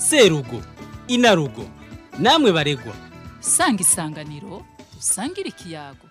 serugo inarugo namwe baregwa sanga isanganiro usangire ikiyago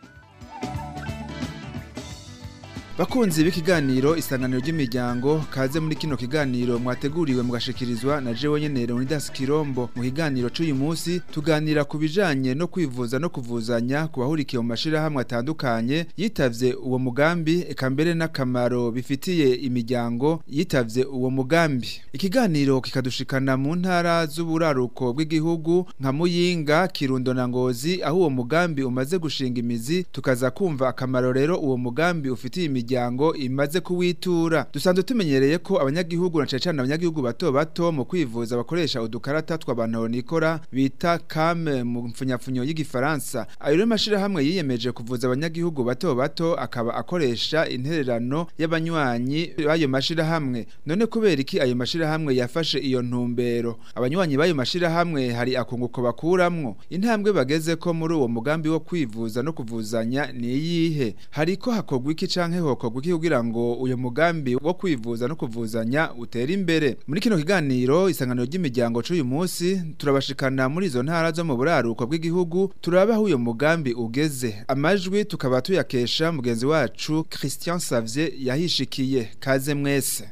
Bakunzi b'ikiganiro isanganiro ry'imiryango kaze muri kino kiganiro mwateguriwe mugashikirizwa na jewe nyene Leonidas Kirombo mu kiganiro c'uyu munsi tuganira ku bijanye no kwivuza no kuvuzanya ku bahurikiye mu mashirahamwe atandukanye yitavye uwo mugambi eka mbere n'akamaro bifitiye imiryango yitavye uwo mugambi ikiganiro kikadushikana mu ntara z'uburaruko bw'igihugu nka Muyinga Kirundo na Ngozi aho uwo mugambi umaze gushinga imizi tukaza kumva akamaro rero uwo mugambi ufitiye imiryango imaze kuwitura dusanzwe tumenyereye ko abanyagihugu na cane abanyagihugu bato bato mu kwivuza bakoresha udukarata tw'abantu nikora bita kame mu mfunyapfunyo y'igifaransa ayo rero mashirahamwe yiyemeje kuvuza abanyagihugu bato bato akaba akoresha intererano y'abanywanyi b'ayo mashirahamwe none kubera iki ayo mashirahamwe yafashe iyo ntumbero abanywanyi b'ayo mashirahamwe hari akunguko bakuramwo intambwe bageze ko muri uwo mugambi wo kwivuza no kuvuzanya ni iyihe hariko hakorwa iki canke hokorwa iki kugira ngo uyo mugambi wo kwivuza no kuvuzanya utere imbere muri kino kiganiro isanganiro ry'imiryango c'uyu munsi turabashikana muri izo ntara zo mu buraruko bw'igihugu turaba aho uyo mugambi ugeze amajwi tukaba tuyakesha mugenzi wacu Christian Savye yahishikiye kaze mwese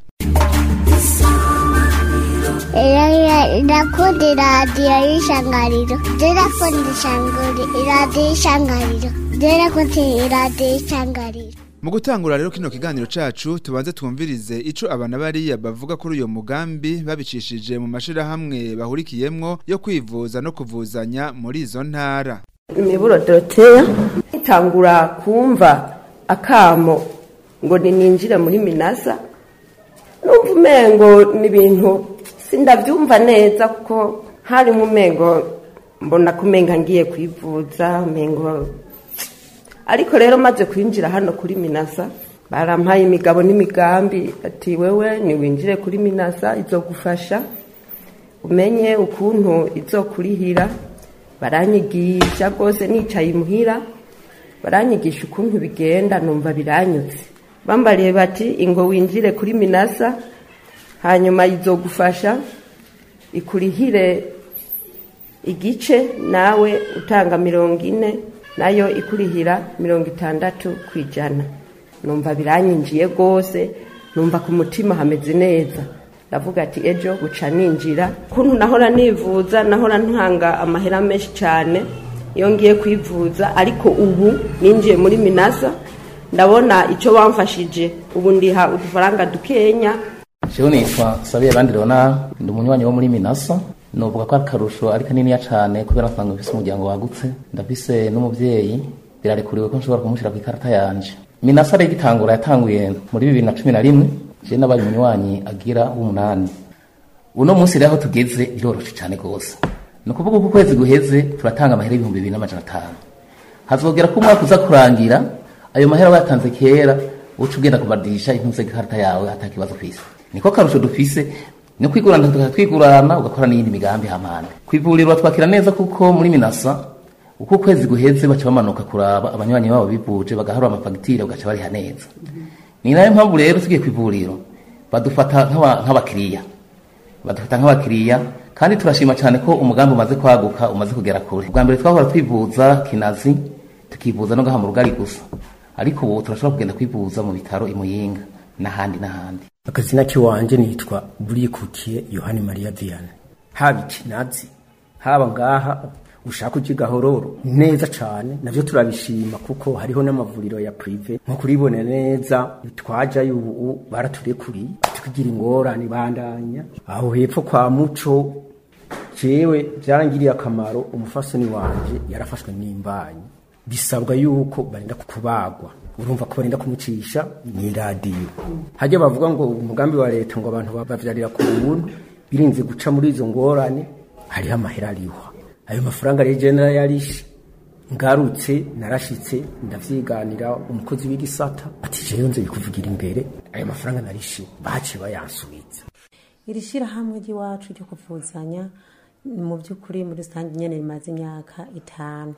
Ndakunda iradiyo y'ishangariro ndakunda iradiyo y'ishangariro ndakunda iradiyo y'ishangariro Mu gutangura rero kino kiganiro cacu tubanze twumvirize ico abana bariya bavuga kuri uyo mugambi babicishije mu mashirahamwe bahurikiyemwo yo kwivuza no kuvuzanya muri izo ntara. imiburo doroteya itangura kumva akamo ngo ninjire muri minasa numva umengo ni ibintu sindabyumva neza kuko harimo umengo mbona ko umenga ngiye kwivuza umengo ariko rero maze kwinjira hano kuri minasa barampaye imigabo n'imigambi ati wewe niwinjire kuri minasa izogufasha umenye ukuntu izokurihira baranyigisha rwose nicaye imuhira baranyigisha ukuntu bigenda numva biranyutse bambariye bati ingo winjire kuri minasa hanyuma izogufasha ikurihire igice nawe utanga mirongo ine nayo ikurihira mirongo itandatu ku ijana numva biranyinjiye rwose numva ku mutima hameze neza ndavuga ati ejo guca ninjira kuntu nahora nivuza nahora ntanga amahera menshi cyane iyo ngiye kwivuza ariko ubu ninjiye muri minasa ndabona icyo bamfashije ubu ndiha udufaranga dukenya jewe nitwa sabiye abandi leonard ndi umunywanyi wo muri minasa novuga ko akarusho ari kaniniya cane kubera nsanga mfise umuryango wagutse ndafise n'umuvyeyi birarekuriwe ko nshobora kumushira ku ikarata yanje minasa rero igitangura yatanguye muri bibiri na cumi na rimwe je nabaye umunywanyi agira w'umunani uno munsi rero aho tugeze biroroshe cane gose ni ukuvuga ko ukwezi guheze turatanga amahera ibihumbi bibiri n'amajana atanu hazogera ko umwaka uza kurangira ayo mahera wayatanze kera uca ugenda kubadisha impuze ikarata yawe atakibazo kwisi niko karusho dufise ni kwigurana tukatwigurana ugakora n'iyindi migambi hamana kwivuriro twakira neza kuko muri minasa uko ukwezi guheze baca bamanuka kuraba abanywanyi babo bivuje bagaharura amafagitire ugaca bariha neza ni nayo mpamvu rero tugiye kwivuriro badufata nk'abakiriya badufata nk'abakiriya kandi turashima cyane ko umugambi umaze kwaguka umaze kugera kure bwa mbere twahora twivuza kinazi tukivuza no gaha mu rugari gusa ariko ubu turashobora kugenda kwivuza mu bitaro imuyinga n'ahandi n'ahandi akazina kiwanje nitwa burikukiye yohani mariya vianney haba ikinazi haba ngaha ushaka ujya gahororo neza cyane navyo turabishima kuko hariho n'amavuriro ya prive nko kuribona neza twajayo ubu baraturekuriye tukigira ingorane bandanya aho hepfo kwa muco jewe byarangiriye akamaro umufasoni wanje yarafashwe n'imbanyi bisabwa yuko barinda kubagwa urumva ko barinda kumucisha ni radiyo hajya bavuga ngo umugambi wa leta ngo abantu bavyarira ku buntu birinze guca muri izo ngorane hariho amahera arihwa ayo mafaranga rero je narayarishe ngarutse narashitse ndavyiganira umukozi w'igisata ati jewe nze bikuvugira imbere ayo mafaranga narishe baciye bayansubiza iri shyirahamwe ry'iwacu ryo kuvuzanya mu by'ukuri muri rusange nyine rimaze imyaka itanu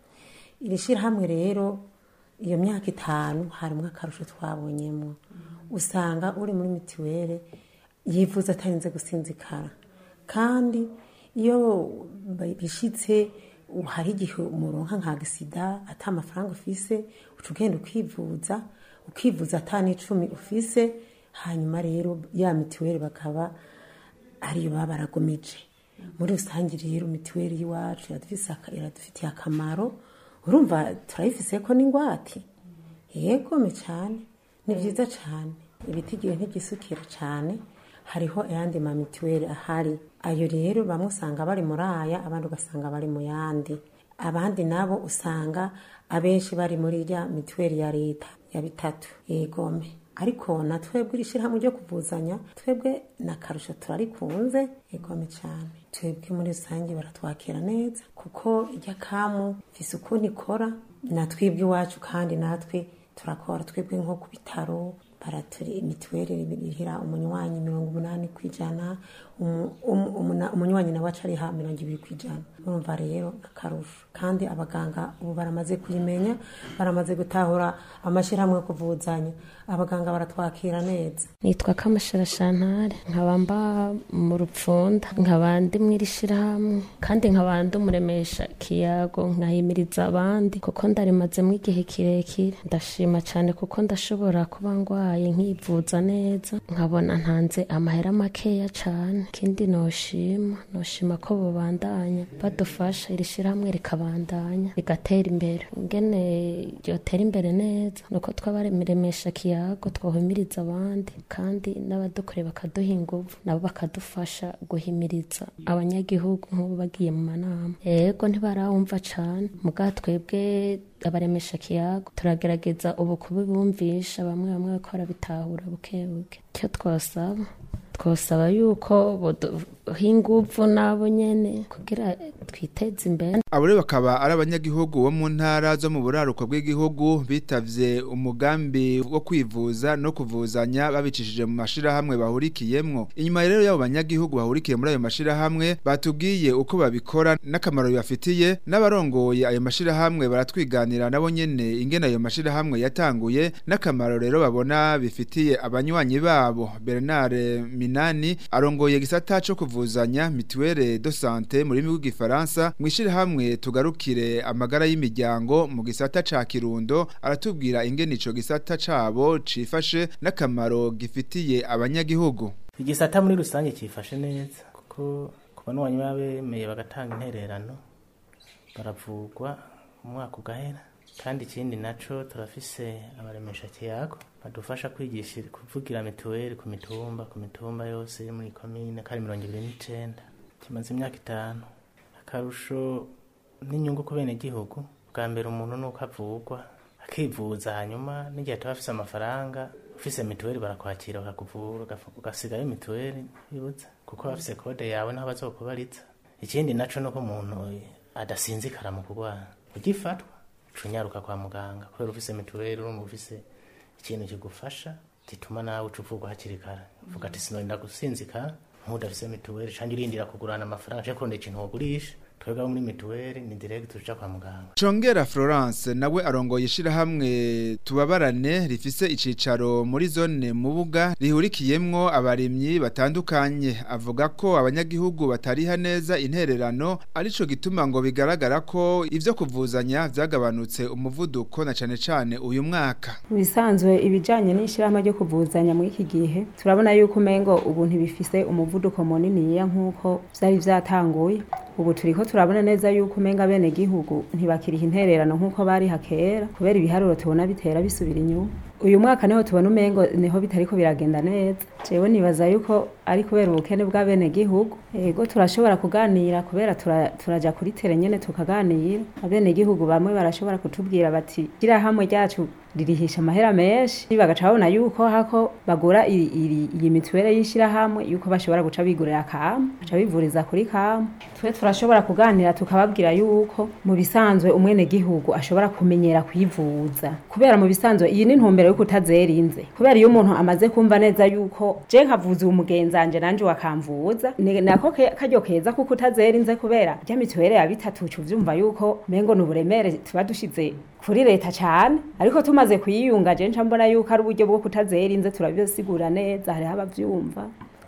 iri shyirahamwe rero iyo myaka itanu harimo akarusho twabonyemo usanga uri muri mituweli yivuza atarinze gusinzikara kandi iyo bishitse hari igihe umuronka nka gisida ata amafaranga ufise uca ugenda ukivuza ukivuza ata n'icumi ufise hanyuma rero ya mituweli bakaba ariyo baba baragomije muri rusange rero mituweli y'iwacu iradufitiye akamaro urumva turayifise ko n'ingwate yegome cyane ni byiza cyane ibitigiwe ntibyisukira cyane hariho ayandi ma mituweli ahari ayo rero bamwe usanga bari muri aya abandi ugasanga bari mu yandi abandi nabo usanga abenshi bari muri rya mituweli ya leta ya bitatu yegome ariko na twebwe iri shyirahamwe ryo kuvuzanya twebwe na karusho turarikunze yegome cyane twebwe muri rusange baratwakira neza kuko ijya kamu ifise ukuntu ikora na twebwe iwacu kandi natwe turakora twebwe nko ku bitaro baraturi mituweli irihira umunywanyi mirongo umunani ku ijana umunywanyi nawe aca ariha mirongo ibiri ku ijana urumva rero akarusho kandi abaganga ubu baramaze kuyimenya baramaze gutahura amashyirahamwe yo kuvuzanya abaganga baratwakira neza nitwa kamashara shantare nkaba mba mu rupfunda nkaba ndi mu iri shyirahamwe kandi nkaba ndi umuremesha kiyago nkahimiriza abandi kuko ndarimazemo igihe kirekire ndashima cyane kuko ndashobora kuba ndwaye nkivuza neza nkabona ntanze amahera makeya cyane ikindi noshima noshima ko bubandanya badufasha iri shyirahamwe rikabandanya rigatera imbere ngene ryotera imbere neza nuko twabaremesha kiyago twohimiriza abandi kandi n'abadukore bakaduha inguvu nabo bakadufasha guhimiriza abanyagihugu nk'ubu bagiye mu manama yego ntibarawumva cane muga twebwe abaremesha kiyago turagerageza ubu kubibumvisha bamwe bamwe bariko barabitahura buke buke icyo twasaba twasaba yuko boduha inguvu nabo nyene kugira twiteze imbere abo rero bakaba ari abanyagihugu bo mu ntara zo mu buraruko bw'igihugu bitavye umugambi wo kwivuza no kuvuzanya babicishije mu mashirahamwe bahurikiyemwo inyuma rero y'abo banyagihugu bahurikiye muri ayo mashirahamwe batubwiye uko babikora n'akamaro bibafitiye n'abarongoye ayo mashirahamwe baratwiganira nabo nyene ingene ayo mashirahamwe yatanguye n'akamaro rero babona bifitiye abanywanyi babo Bernard Minani arongoye gisata co kuvuzanya mituelle de santé muri rurimi rw'igifaransa mwishirahamwe tugarukire amagara y'imiryango mu gisata ca Kirundo aratubwira ingene ico gisata cabo cifashe n'akamaro gifitiye abanyagihugu igisata muri rusange cifashe neza kuko ku banwanyi babemeye bagatanga intererano baravugwa umwaka ugahera kandi ikindi naco turafise abaremesha kiyago badufasha kwigisha kuvugira mituweli ku mitumba ku mitumba yose iri muri komine kandi mirongo ibiri n'icenda kimaze imyaka itanu akarusho n'inyungu ku bene gihugu bwa mbere umuntu nuko avugwa akivuza hanyuma n'igihe ataba afise amafaranga ufise mituweli barakwakira bakakuvura ugasigayo mituweli bibuza kuko bafise kode yawe naho bazokubariza ikindi naco nuko umuntu adasinzikara mu kurwara ugifatwa cunyaruka kwa muganga kubera ufise mituweli urumva ufise ikintu kigufasha gituma nawe uca uvugwa hakiri kare uvuga ati sinorinda gusinzikara nk'udafise mituweli canke urindira kugurana amafaranga canke kurondera ikintu wogurisha twebwe abo muri mituweli ni direct tuja kwa muganga Congera Florence nawe arongoye ishirahamwe tubabarane rifise icicaro muri zone mubuga rihurikiyemwo abarimyi batandukanye avuga ko abanyagihugu batariha neza intererano arico gituma ngo bigaragara ko ivyo kuvuzanya vyagabanutse umuvuduko na cane cane uyu mwaka bisanzwe ibijanye n'ishirahamwe ryo kuvuzanya muri iki gihe turabona yuko umengo ubu ntibifise umuvuduko muniniya nk'uko vyari vyatanguye ubu turiko turabona neza yuko umenga bene gihugu ntibakiriha intererano nk'uko bari hakera kubera ibiharuro tubona bitera bisubira inyuma uyu mwaka niho tubona umengo niho bitariko biragenda neza jewe nibaza yuko ari kubera ubukene bwa bene gihugu ego turashobora kuganira kubera tura, turaja kuri tere nyene tukaganira abene gihugu bamwe barashobora kutubwira bati gira hamwe ryacu ririhisha amahera menshi bagaca babona yuko hako bagura iyi mituwele y'ishirahamwe yuko bashobora guca bigurira kamu baca bivuriza kuri kamu twe turashobora kuganira tukababwira yuko mu bisanzwe umwene gihugu ashobora kumenyera kwivuza kubera mu bisanzwe iyi ni ntumbero yuko utazerinze kubera iyo umuntu amaze kumva neza yuko je nkavuza umugenzanje nanje wakamvuza ni nako karyo keza kuko utazerinze kubera rya mituwele ya bitatu uvyumva yuko mengo n'uburemere tuba dushize kuri leta cyane ariko tumaze kuyiyunga je nca mbona yuko ari uburyo bwo kutazerinze turabisigura neza hariho abavyumva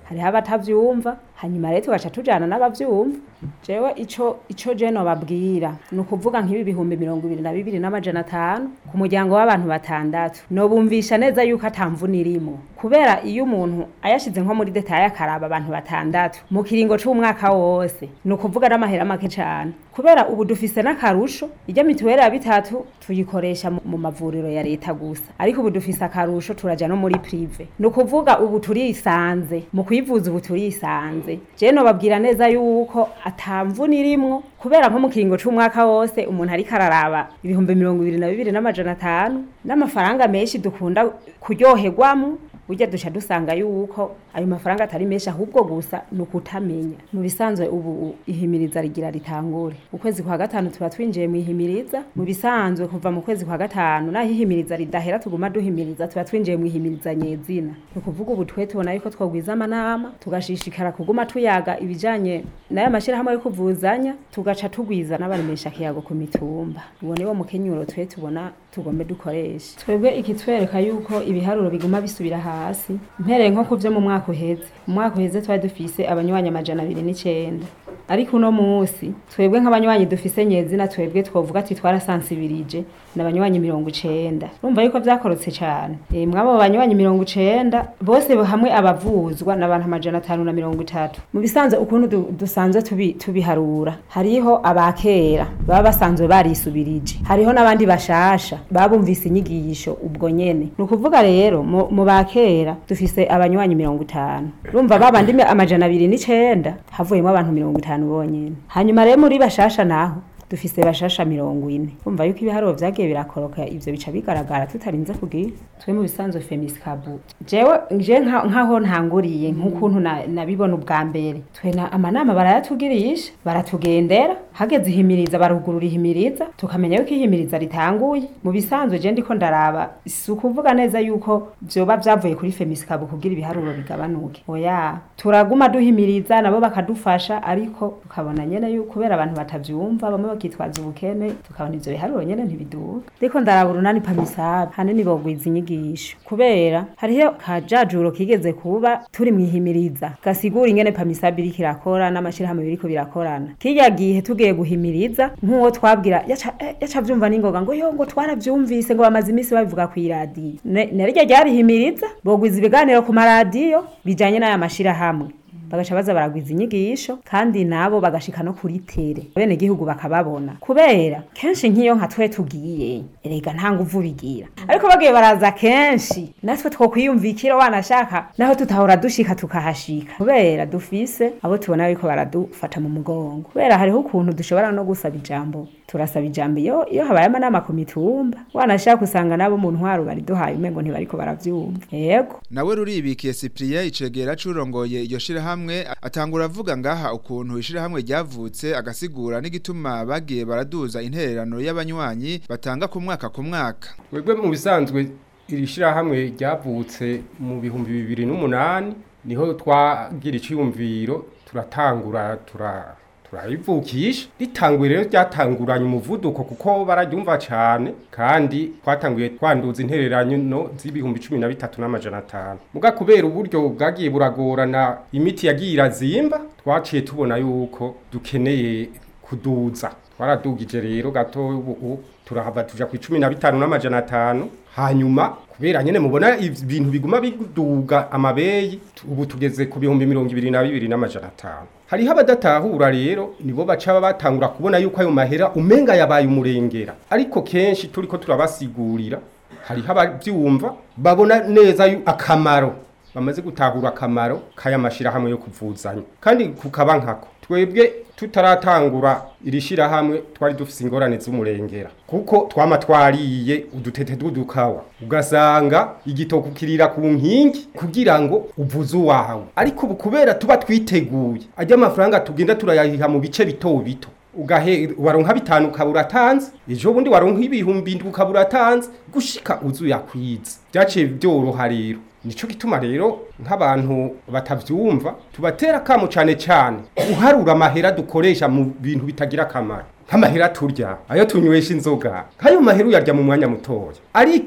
hariho abatavyumva hanyuma rero tugaca tujana n'abavyumva jewe ico ico je nobabwira ni ukuvuga nk'ibi bihumbi mirongo ibiri na bibiri n'amajana atanu ku muryango w'abantu batandatu nobumvisha neza yuko atamvuna irimo kubera iyo umuntu ayashize nko muri detaye akaraba abantu batandatu mu kiringo c'umwaka wose ni ukuvuga n'amahera make cane kubera ubu dufise n'akarusho ijya mituweli ya bitatu tuyikoresha mu- mu mavuriro ya leta gusa ariko ubu dufise akarusho turaja no muri prive ni ukuvuga ubu turisanze mu kwivuza ubu turisanze je nobabwira neza yuko atamvuna irimwo kubera nko mu kiringo c'umwaka wose umuntu ariko araraba ibihumbi mirongo ibiri na bibiri n'amajana atanu n'amafaranga menshi dukunda kuryoherwamo burya duca dusanga yuko ayo mafaranga atari menshi ahubwo gusa ni ukutamenya mu bisanzwe ubu ihimiriza rigira ritangure ukwezi kwa gatanu tuba twinjiye mu ihimiriza mu bisanzwe kuva mu kwezi kwa gatanu naho ihimiriza ridahera tuguma duhimiriza tuba twinjiye mu ihimiriza nyezina ni ukuvuga ubu twe tubona yuko twogwiza amanama tugashishikara kuguma tuyaga ibijanye n'aya mashyirahamwe yo kuvuzanya tugaca tugwiza n'abaremesha kiyago ku mitumba uwo niwo mukenyuro twe tubona tugombe dukoresha twebwe ikitwereka yuko ibiharuro biguma bisubira hasi mpereye nko ku vyo mu mwaka uheze mu mwaka uheze twari dufise abanywanyi amajana abiri n'icenda ariko uno munsi twebwe nk'abanywanyi dufise nyezina twebwe twovuga ati twarasansibirije ni abanywanyi mirongo icenda urumva yuko vyakorotse cane e, mwabo banywanyi mirongo icenda bose hamwe abavuzwa ni abantu amajana atanu na mirongo itatu mu bisanzwe ukuntu du, dusanzwe tubi, tubiharura hariho abakera baba basanzwe barisubirije hariho n'abandi bashasha babumvise inyigisho ubwo nyene ni ukuvuga rero mu mu bakera dufise abanywanyi mirongo itanu urumva babandi mi- amajana abiri n'icenda havuyemo abantu mirongo itanu bonyene hanyuma rero muri bashasha naho dufise bashasha mirongo ine umva yuko ibiharuro vyagiye birakoroka ivyo bica bigaragara tutarinze kugira twe mu bisanzwe femiskabu jewe je nka- nkaho ntanguriye nk'ukuntu na- nabibona ubwa mbere twe na amanama barayatugirisha baratugendera hageze ihimiriza barugurura ihimiriza tukamenya yuko ihimiriza ritanguye mu bisanzwe je ndiko ndaraba si ukuvuga neza yuko vyoba vyavuye kuri femiskabu kugira ibiharuro bigabanuke oya turaguma duhimiriza nabo bakadufasha ariko tukabona nyene yuko kubera abantu batavyumva bamwe bakitwaza ubukene tukabona ivyo biharuro nyene ntibiduga ndiko ndaraba urunani pamisabe hanini bogwiza inyigisho kubera hariho kajajuro kigeze kuba turi mwihimiriza gasigura ingene pamisabe iriko irakora n'amashirahamwe biriko birakorana kirya gihe tugiye guhimiriza nk'uwo twabwira yaca eh, yaca vyumva n'ingoga ngo yo ngo twaravyumvise ngo bamaze imisi babivuga kw'iradiyo Ne- narirya ryarihimiriza bogwiza ibiganiro ku maradiyo bijanye n'aya mashirahamwe bagaca baza baragwiza inyigisho kandi nabo bagashika no kuri tere bene gihugu bakababona kubera kenshi nk'iyo nka twe tugiye erega nta nguvu bigira ariko bagiye baraza kenshi natwe twokwiyumvikira wanashaka naho tutahora dushika tukahashika kubera dufise abo tubona yuko baradufata mu mugongo kubera hariho ukuntu dushobora no gusaba ijambo turasaba ijambo iyo iyo habaye amanama ku mitumba wanashaka usanga nabo mu ntwaro bariduhaye umengo ntibariko baravyumva yego nawe ruribikiye Cyprien icegera curongoye iyo shirahamwe atangura avuga ngaha ukuntu ishirahamwe ryavutse agasigura n'igituma bagiye baraduza intererano y'abanywanyi batanga ku mwaka ku mwaka Mwebwe mu bisanzwe iri shirahamwe ryavutse mu bihumbi bibiri n'umunani niho twagira iciyumviro turatangura tura turayivukisha ritanguye rero ryatanguranye umuvuduko kuko bararyumva cyane kandi twatanguye twanduza intererano z'ibihumbi cumi na bitatu n'amajana atanu muga kubera uburyo bwagiye buragorana imiti yagiye irazimba twaciye tubona yuko dukeneye kuduza twaradugije rero gato ubu turahava tuja ku icumi na bitanu n'amajana atanu hanyuma kubera nyene mubona ibintu biguma biduga amabeyi tu- ubu tugeze ku bihumbi mirongo ibiri na bibiri n'amajana atanu hariho abadatahura rero nibo baca batangura kubona yuko ayo mahera umenga yabaye umurengera ariko kenshi turiko turabasigurira hariho abavyumva babona neza yu- akamaro bamaze gutahura akamaro k'aya mashirahamwe yo kuvuzanya kandi kukaba nkako twebwe tutaratangura iri shirahamwe twari dufise ingorane z'umurengera kuko twama twariye udutete tw'udukawa ugasanga igitoku kirira ku nkingi kugira ngo uvuze uwawe ariko ubu kubera tuba twiteguye ajya amafaranga tugenda turayahiha mu bice bito bito ugahe waronka bitanu ukaba uratanze ejo bundi waronka ibihumbi indwi ukaba uratanze gushika uzu yakwiza byaciye byoroha rero nico gituma rero nk'abantu batavyumva tubatera kamo cane cane uharura amahera dukoresha mu bintu bitagira akamaro nk'amahera turya ayo tunywesha inzoga nk'ayo mahera uyarya mu mwanya mutoya ariko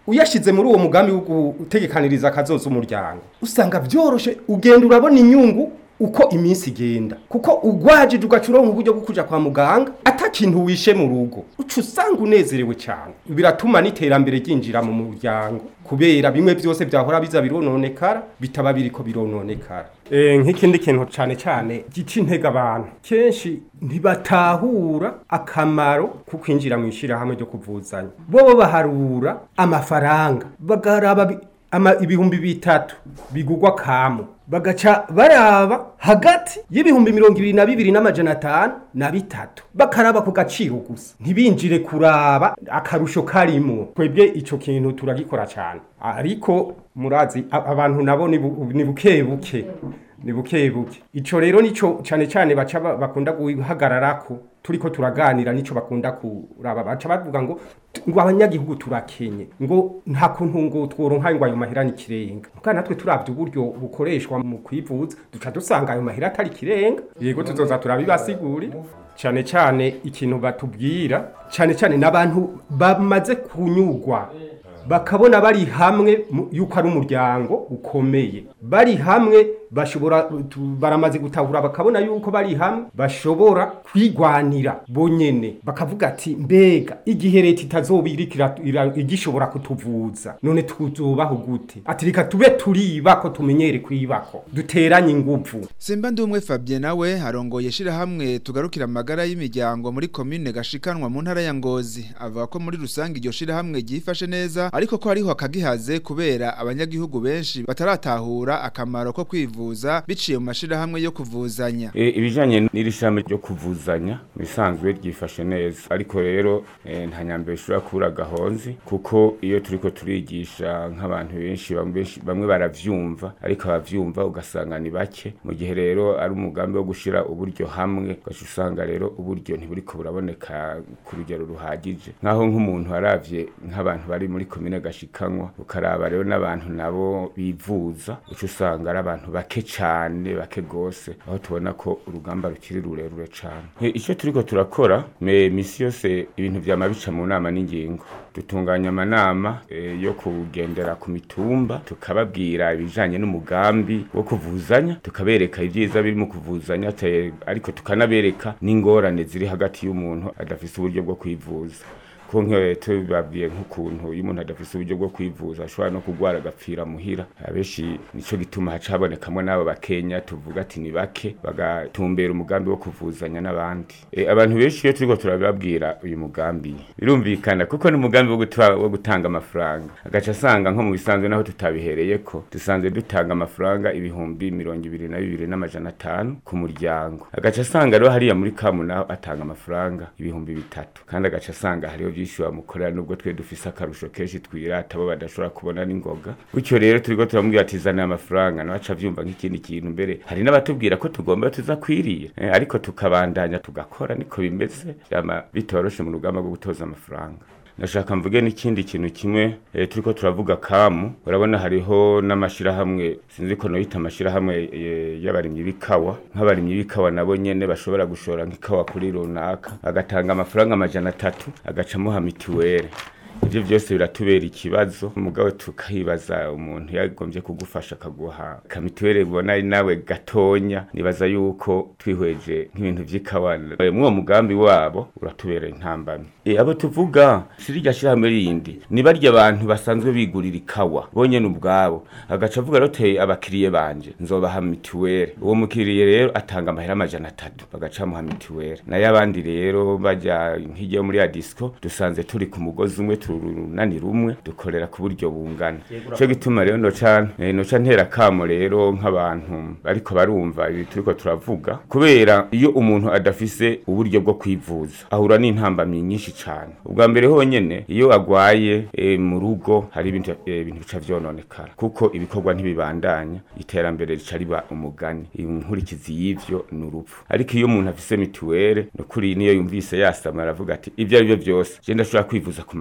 uyashize muri uwo mugambi wo gutegekaniriza akazoza umuryango usanga byoroshe ugenda urabona inyungu uko iminsi igenda kuko ugwajije ugaca uronka uburyo bwo kuja kwa muganga ata kintu wishe mu rugo uca usanga unezerewe cyane biratuma n'iterambere ryinjira mu muryango kubera bimwe byose byahora biza birononekara bitaba biriko birononekara e, nk'ikindi kintu cyane cyane gica intege abantu kenshi ntibatahura akamaro ko kwinjira mu ishyirahamwe ryo kuvuzanya bo baharura amafaranga bagaraba bi- ama ibihumbi bitatu bigugwa kamo bagaca baraba hagati y'ibihumbi mirongo ibiri na bibiri n'amajana atanu na bitatu bakaraba ku gaciro gusa ntibinjire kuraba akarusho karimo twebwe ico kintu turagikora cyane ariko murazi a- abantu nabo ni bu- ni buke buke ni buke buke ico rero nico cyane cyane baca ba- bakunda guhagararako turiko turaganira nico bakunda kuraba baca bavuga ngo ngo abanyagihugu turakenye ngo nta kuntu ngo tworonka ngo ayo mahera ni kirenga muka natwe turavye uburyo bukoreshwa mu kwivuza duca dusanga ayo mahera atari kirenga yego tuzoza turabibasigurira cyane cyane ikintu batubwira cyane cyane n'abantu bamaze kunyugwa bakabona bari hamwe mu- yuko ari umuryango ukomeye bari hamwe bashobora tu- baramaze gutahura bakabona yuko bari hamwe bashobora kwigwanira bonyene bakavuga ati mbega igihe leta itazoba iriko ira- ira- igishobora kutuvuza none tuzobaho gute ati reka tube turibako tumenyere kwibako duteranye inguvu Simba ndumwe Fabien nawe arongoye shirahamwe tugarukira amagara y'imiryango muri commune gashikanwa mu ntara ya Ngozi avuga ko muri rusange iryo shirahamwe ryifashe neza ariko ko hariho akagihaze kubera abanyagihugu benshi bataratahura akamaro ko kwivuza biciye mu mashirahamwe yo kuvuzanya E, ibijanye n'iri shami ryo kuvuzanya bisanzwe ryifashe neza ariko rero e, nta nyambere ishobora kubura gahonzi kuko iyo turiko turigisha nk'abantu benshi bamwe benshi- bamwe baravyumva ariko abavyumva ugasanga ni bake mu gihe rero ari umugambi wo gushira uburyo hamwe ugaca usanga rero uburyo ntiburiko buraboneka ku rugero ruhagije nk'aho nk'umuntu aravye nk'abantu bari muri komine gashikanwa ukaraba rero n'abantu nabo bivuza uca usanga ari abantu bake cane bake gose aho tubona ko urugamba rukiri rurerure cane E, ico turiko turakora me misi yose ibintu vyama bica mu nama n'ingingo dutunganya amanama e, yo kugendera ku mitumba tukababwira ibijanye n'umugambi wo kuvuzanya tukabereka ibyiza biri mu kuvuzanya te- ariko tukanabereka n'ingorane ziri hagati y'umuntu adafise uburyo bwo kwivuza ko nk'iyo tubabwiye nk'ukuntu iyo umuntu adafise uburyo bwo kwivuza ashobora no kurwara agapfira muhira abenshi nico gituma haca habonekamwo n'abo bakenya tuvuga ati ni bake bagatumbera umugambi wo kuvuzanya n'abandi e, abantu benshi iyo turiko turababwira uyu mugambi birumvikana kuko ni umugambi wo, guta, wo gutanga amafaranga agaca asanga nko mu bisanzwe naho tutabihereyeko dusanzwe dutanga amafaranga ibihumbi mirongo ibiri na bibiri n'amajana atanu ku muryango agaca asanga rero hariya muri kamu naho atanga amafaranga ibihumbi bitatu kandi agaca asanga hariho byinshi bamukorera nubwo twe dufise akarusho kenshi twirata bo badashobora kubona n'ingoga gutyo rero turiko turamubwira ati zana amafaranga nawe aca avyumva nk'ikindi kintu mbere hari n'abatubwira ko tugomba tuza kwiriye eh, ariko tukabandanya tugakora niko bimeze vyama bitoroshe mu rugamba rwo gutoza amafaranga ndashaka mvuge n'ikindi kintu kimwe e, turiko turavuga kamu urabona hariho n'amashirahamwe sinzi ko noyita amashirahamwe e, y'abarimyi b'ikawa nk'abarimyi b'ikawa nabo nyene bashobora gushora nk'ikawa kuri runaka agatanga amafaranga amajana atatu agacamuha mitiwere ivyo vyose biratubera ikibazo mugabo tukahibaza umuntu yagombye kugufasha akaguha kamituwere ubona ari nawe gatonya nibaza yuko twihweje nk'ibintu vy'ikawa Eh, mwuwo mugambi wabo uratubera intambamyi e, abo tuvuga sirirya shirahamwe rindi ni barya abantu basanzwe bigurira ikawa bonyene ubwabo agaca avuga rero teye abakiriye banje nzobaha mituwere uwo mukiriye rero atanga amahera amajana atatu bagaca bamuha mituwere nayo abandi rero bajya nk'igihe muri ya disco dusanze turi ku mugozi umwe turunani rumwe dukorera ku buryo bungana cyo gituma rero noca eh, noca ntera kamo rero nk'abantu bariko barumva ibi turiko turavuga kubera iyo umuntu adafise uburyo bwo kwivuza ahura n'intambamyi nyinshi cane ubwa mbere honyene iyo agwaye eh, mu rugo hari ibintu eh, ibintu bica vyononekara kuko ibikorwa ntibibandanya iterambere rica riba umugani inkurikizi y'ivyo ni urupfu ariko iyo umuntu afise mituwere nukuri niyo yumvise yasama aravuga ati ivyo ari byo byose je ndashobora kwivuza ku mahera amajana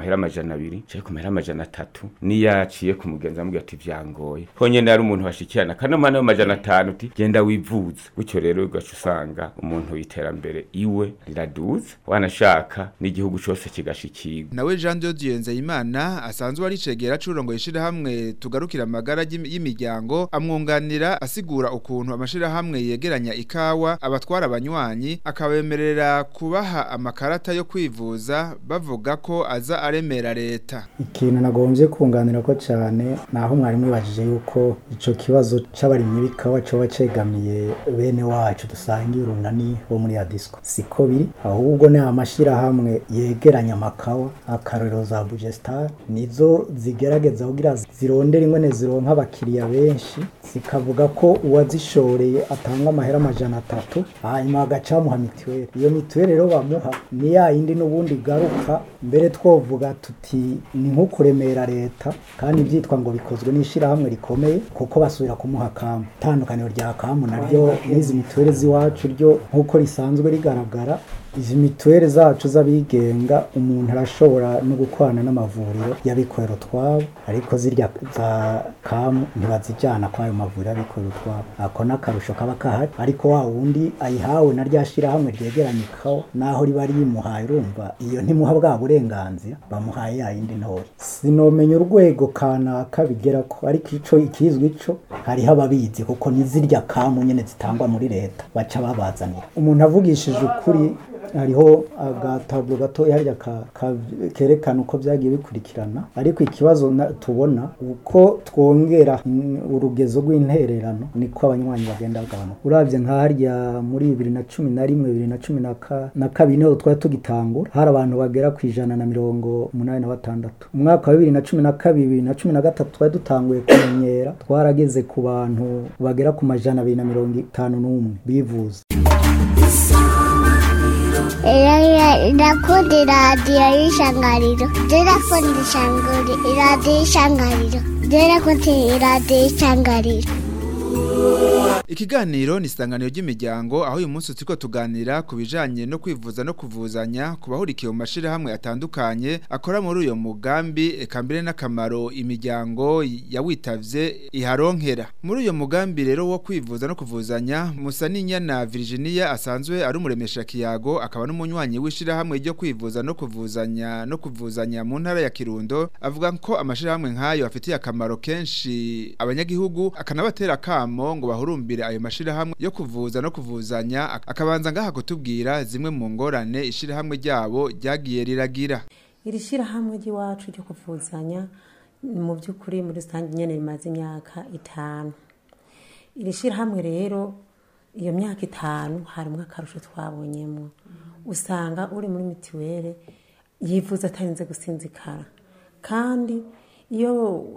amajana abiri cari ku mahera amajana atatu niyaciye ku mugenzi amubwira ati vyangoye honyene ari umuntu bashikirana kanoma nayo amajana atanu uti genda wivuze gutyo rero ugaca usanga umuntu iterambere iwe riraduza wanashaka n'igihugu cose kigashikirwa nawe Jean de Dieu Nzeyimana asanzwe ari cegera curongo yishirahamwe tugarukira amagara y'imi- y'imiryango amwunganira asigura ukuntu amashirahamwe yegeranya ikawa abatwara abanywanyi akabemerera kubaha amakarata yo kwivuza bavuga ko aza aremera leta ikintu nagombye kunganira ko cyane naho mwari mwibajije yuko ico kibazo c'abarimyi b'ikawa coba cegamiye bene wacu dusangiye urunani bo muri adisco siko biri ahubwo ni amashirahamwe yegeranya amakawa akarorero za bugestar nizo zigerageza kugira zirondera ingene zironka abakiriya benshi zikavuga ko uwazishoreye atanga amahera amajana atatu hanyuma bagaca bamuha mituweli iyo mituweli rero bamuha ni ya yindi n'ubundi igaruka mbere twovuga tuti ni nko kuremera leta kandi byitwa ngo bikozwe n'ishyirahamwe rikomeye kuko basubira kumuha kamu itandukaniro rya kamu naryo n'izi mituweli z'iwacu ryo nk'uko risanzwe rigaragara izi mituweli zacu z'abigenga umuntu arashobora no gukorana n'amavuriro y'abikorera utwabo ariko zirya za kamu ntibazijyana kwayo mavuriro y'abikorera utwabo ako n'akarusho kaba kahari ariko wa wundi ayihawe na rya shyirahamwe ryegeranye ikawa naho riba rimuhaye urumva iyo ntimuha bwa burenganzira bamuhaye ya yindi ntoya sinomenya urwego kanaka bigera ko ariko ico ikizwi ico hariho ababizi kuko ni zirya kamu nyene zitangwa muri leta baca babazanira umuntu avugishije ukuri hariho agataburo gatoya harya ka- ka- kerekana uko byagiye bikurikirana ariko ikibazo na- tubona uko twongera mm, urugezo rw'intererano niko abanywanyi bagenda bagabanuka uravye nka harya muri bibiri na cumi na rimwe bibiri na cumi na ka- na kabiri niho twari tugitangura hari abantu bagera ku ijana na mirongo umunani na batandatu umwaka wa bibiri na cumi na kabiri bibiri na cumi na gatatu twari dutanguye kumenyera twarageze ku bantu bagera ku majana abiri na mirongo itanu n'umwe bivuza irakunda iradiyo y'ishangariro irakunda ishanguri iradiyo y'ishangariro irakunda iradiyo y'ishangariro Ikiganiro ni isanganiro ry'imiryango aho uyu munsi turiko tuganira ku bijanye no kwivuza no kuvuzanya ku bahurikiye mu mashirahamwe atandukanye akora muri uyo mugambi eka mbere n'akamaro imiryango yawitavye iharonkera muri uyo mugambi rero wo kwivuza no kuvuzanya Musaninyana Virginia asanzwe ari umuremesha kiyago akaba n'umunywanyi w'ishirahamwe ryo kwivuza no kuvuzanya no kuvuzanya mu ntara ya Kirundo avuga ko amashirahamwe nk'ayo afitiye akamaro kenshi abanyagihugu akanabatera kamo ngo bahurumbire ayo mashirahamwe yo kuvuza no kuvuzanya ak- akabanza ngaha kutubwira zimwe mu ngorane ishirahamwe ryabo ryagiye riragira iri shyirahamwe ry'iwacu ryo kuvuzanya mu by'ukuri muri rusange nyine rimaze imyaka itanu iri shyirahamwe rero iyo myaka itanu harimo akarusho twabonyemo usanga uri muri mituweli yifuza atarinze gusinzikara kandi iyo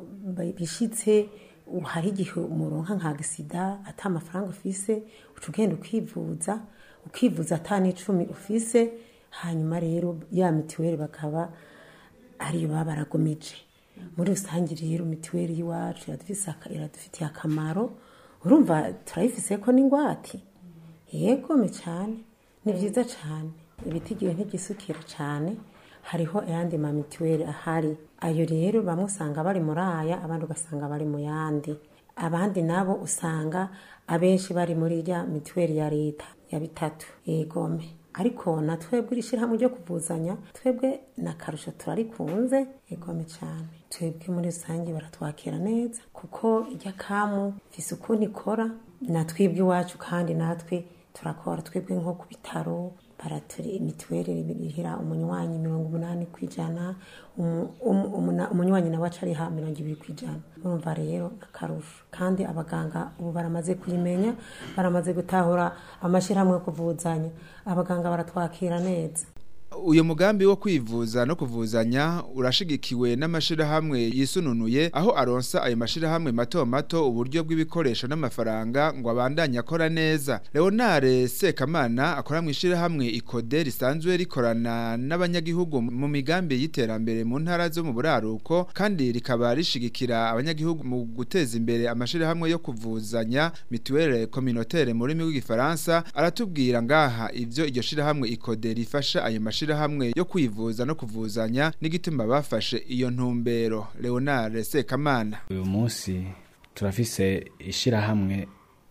bishyitse hari igihe umuronka nka gisida ata amafaranga ufise uca ugenda ukivuza ukivuza ata n'icumi ufise hanyuma rero ya mituweli bakaba ariyo baba baragomije muri rusange rero mituweli y'iwacu iradufise aka- iradufitiye akamaro urumva turayifise ko n'ingwate yegome cyane ni byiza cyane ibitigire ntigisukira cyane hariho ayandi ma mituweli ahari ayo rero bamwe usanga bari muri aya abandi ugasanga bari mu yandi abandi nabo usanga abenshi bari muri rya mituweli ya leta ya bitatu yegome ariko na twebwe iri shyirahamwe ryo kuvuzanya twebwe na karusho turarikunze yegome cyane twebwe muri rusange baratwakira neza kuko irya kamu ifise ukuntu ikora na twebwe iwacu kandi natwe turakora twebwe nko ku bitaro baraturi mituweli irihira umunywanyi mirongo umunani ku ijana umu- umu- umuna- umunywanyi nawe aca ariha mirongo ibiri ku ijana urumva rero akarusho kandi abaganga ubu baramaze kuyimenya baramaze gutahura amashyirahamwe yo kuvuzanya abaganga baratwakira neza uyu mugambi wo kwivuza no kuvuzanya urashigikiwe n'amashirahamwe yisununuye aho aronsa ayo mashirahamwe mato mato uburyo bw'ibikoresho n'amafaranga ngo abandanye akora neza Leonard Sekamana akora mu ishirahamwe ikode risanzwe rikorana n'abanyagihugu mu migambi y'iterambere mu ntara zo mu buraruko kandi rikaba rishigikira abanyagihugu mu guteza imbere amashirahamwe yo kuvuzanya mutuelle communautaire mu rurimi rw'igifaransa aratubwira ngaha ivyo iryo shirahamwe ikode rifasha ayo mashirahamwe mashirahamwe yo kwivuza no kuvuzanya n'igituma bafashe iyo ntumbero Leonard Sekamana uyu munsi turafise ishirahamwe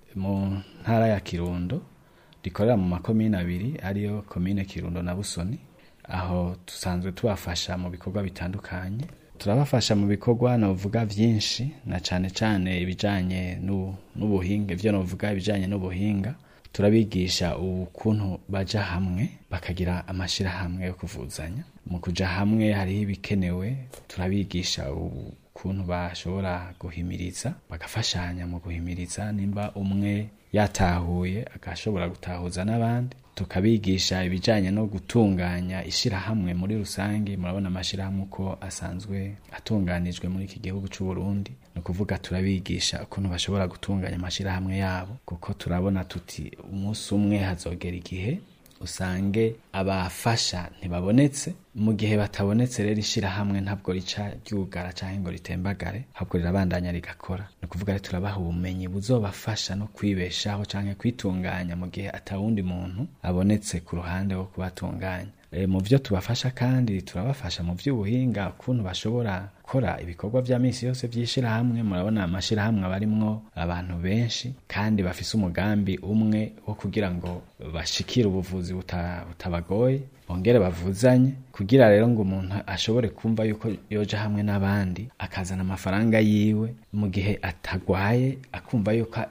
mu ntara ya Kirundo rikorera mu makomine abiri ariyo komine Kirundo na Busoni aho dusanzwe tubafasha mu bikorwa bitandukanye turabafasha mu bikorwa novuga vyinshi na cane cane ibijanye n'ubuhinga ivyo novuga ibijanye n'ubuhinga turabigisha ukuntu baja hamwe bakagira amashirahamwe yo kuvuzanya mu kuja hamwe hariho ibikenewe turabigisha ukuntu bashobora guhimiriza bagafashanya mu guhimiriza nimba umwe yatahuye agashobora gutahuza n'abandi tukabigisha ibijanye no gutunganya ishirahamwe muri rusange murabona amashirahamwe uko asanzwe atunganijwe muri iki gihugu c'u Burundi ni ukuvuga turabigisha ukuntu bashobora gutunganya amashirahamwe yabo kuko turabona tuti umunsi umwe hazogera igihe usange abafasha ntibabonetse mu gihe batabonetse rero ishirahamwe ntabwo rica ryugara canke ngo ritembagare ahubwo rirabandanya rigakora ni ukuvuga rero turabaha ubumenyi buzobafasha no kwibeshaho canke kwitunganya mu gihe atawundi muntu abonetse ku ruhande wo kubatunganya e, mu vyo tubafasha kandi turabafasha mu vy'ubuhinga ukuntu bashobora gukora ibikorwa vya misi yose vy'ishirahamwe murabona amashirahamwe abarimwo abantu benshi kandi bafise umugambi umwe wo kugira ngo bashikire ubuvuzi butabagoye bongere bavuzanye kugira rero ngo umuntu ashobore kumva yuko yoja hamwe n'abandi akazana amafaranga yiwe mu gihe atagwaye akumva yuko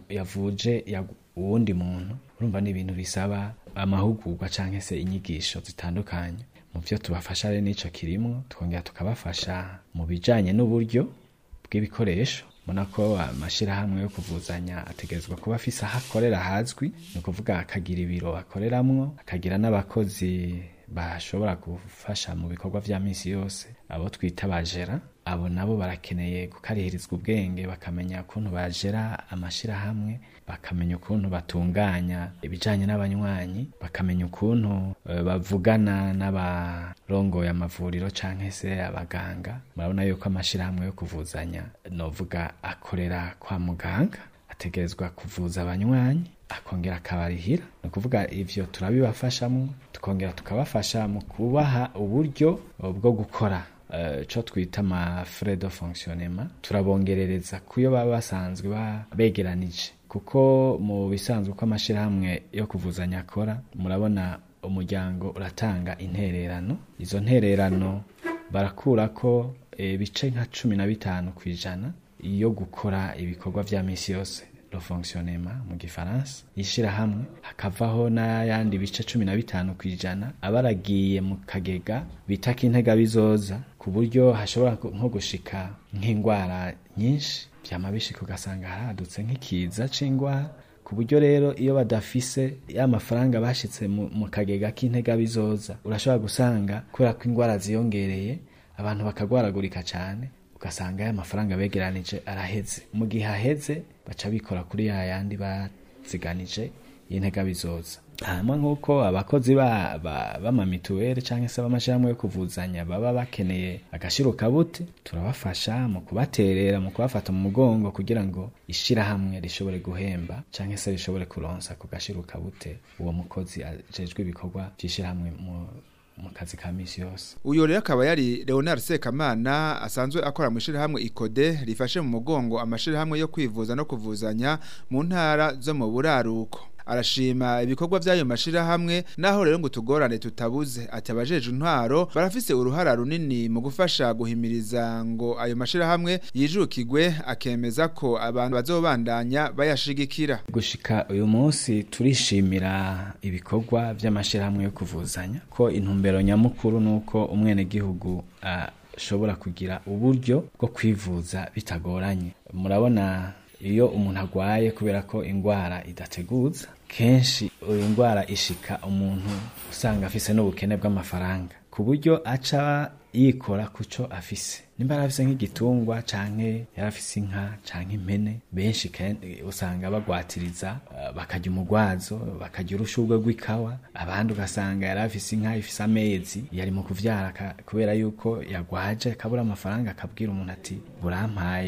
yavuje uwundi muntu urumva ni ibintu bisaba amahugurwa canke se inyigisho zitandukanye mu vyo tubafasha rero n'ico kirimwo twongera tukabafasha mu bijanye n'uburyo bw'ibikoresho mbona ko amashirahamwe yo kuvuzanya ategerezwa kuba afise aho akorera hazwi ni ukuvuga akagira ibiro akoreramwo akagira n'abakozi bashobora gufasha mu bikorwa vya misi yose abo twita bajera abo nabo barakeneye gukarihirizwa ubwenge bakamenya ukuntu bajera amashirahamwe bakamenya ukuntu batunganya ibijanye n'abanywanyi bakamenya ukuntu uh, bavugana n'abarongoye amavuriro canke se abaganga murabona yuko amashirahamwe yo kuvuzanya novuga akorera kwa muganga ategerezwa kuvuza abanywanyi akongera akabarihira ni ukuvuga ivyo turabibafashamo tukongera tukabafasha mu kubaha uburyo bwo gukora co twita ama frais de fonctionnement turabongerereza kuyo baba basanzwe begeranije kuko mu bisanzwe uko amashirahamwe yo kuvuzanya akora murabona umuryango uratanga intererano izo ntererano barakurako ibice nka cumi na bitanu ku ijana yo gukora ibikorwa vya misi yose le fonctionnement mu gifaransa ishirahamwe hakavaho n'ayandi bice cumi na bitanu ku ijana aba aragiye mu kagega bita k'intega bizoza ku buryo hashobora nko gushika nk'indwara nyinshi vyama bishika ugasanga haradutse nk'ikiza c'indwara ku buryo rero iyo badafise ya mafaranga bashitse mu kagega k'intega bizoza urashobora gusanga kubera ko indwara ziyongereye abantu bakagwaragurika cane ugasanga ya mafaranga begeranije araheze mu gihe aheze baca bikora kuri ya yandi baziganije y'intega bizoza hanyuma nk'uko abakozi b'amamituweli cyangwa se b'amashyirahamwe yo kuvuzanya baba bakeneye agashiro kabuti turabafasha mu kubaterera mu kubafata mu mugongo kugira ngo ishirahamwe rishobore guhemba cyangwa se rishobore kuronsa ku gashiro kabute uwo mukozi ajejwe ibikorwa by'ishirahamwe mu mu kazi ka misi yose uyo rero akaba yari Leonard Sekamana asanzwe akora mu shirahamwe Ikode rifashe mu mugongo amashirahamwe yo kwivuza no kuvuzanya mu ntara zo mu buraruko arashima ibikorwa by'ayo mashirahamwe naho rero ngo tugorane tutabuze ati abajeje intwaro barafise uruhara runini mu gufasha guhimiriza ngo ayo mashirahamwe yijukigwe akemeza ko abantu bazobandanya bayashigikira gushika uyu munsi turishimira ibikorwa by'amashirahamwe yo kuvuzanya ko intumbero nyamukuru nuko umwene gihugu ashobora kugira uburyo bwo kwivuza bitagoranye murabona iyo umuntu agwaye kubera ko indwara idateguza kenshi iyo ndwara ishika umuntu usanga afise n'ubukene bw'amafaranga ku buryo aca yikora kuco afise nimba yarafise nk'igitungwa canke yarafise inka canke impene benshi usanga bagwatiriza uh, bakarya umugwazo bakarya urushurwe rw'ikawa abandi ugasanga yarafise inka ifise amezi yari mu kuvyara kubera yuko yagwaje akabura amafaranga akabwira umuntu ati burampaye